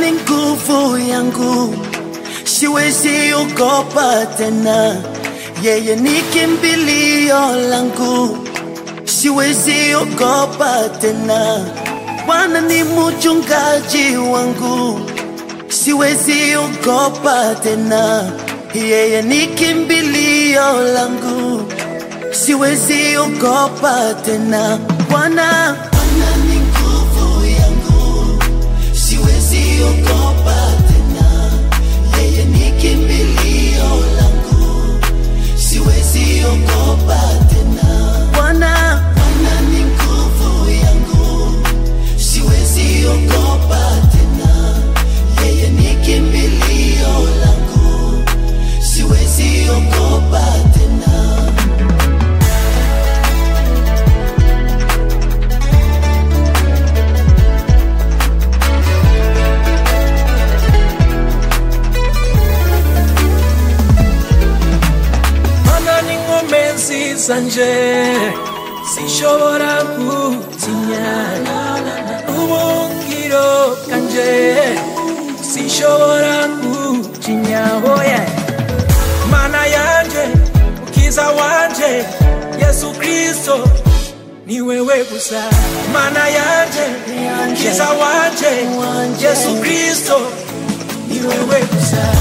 ni nguvu yangu, siwezi ogopa tena. Yeye ni kimbilio langu, siwezi ogopa tena. Bwana ni mchungaji wangu, siwezi ogopa tena. Yeye ni kimbilio langu, siwezi ogopa tena. Bwana Bwana ni nguvu yangu, siwezi ogopa tena. Yeye ni kimbilio langu, siwezi ogopa tena. Bwana Bwana ni nguvu yangu, siwezi ogopa tena. Yeye ni kimbilio langu, siwezi ogopa tena. mana n'inkomezi zanje sinshobora gutinya ubungiro bwanje sinshobora gutinya oya mana yanje ukiza wanje yesu kristo ni wewe gusa mana yanje ukiza wanje yesu kristo ni wewe gusa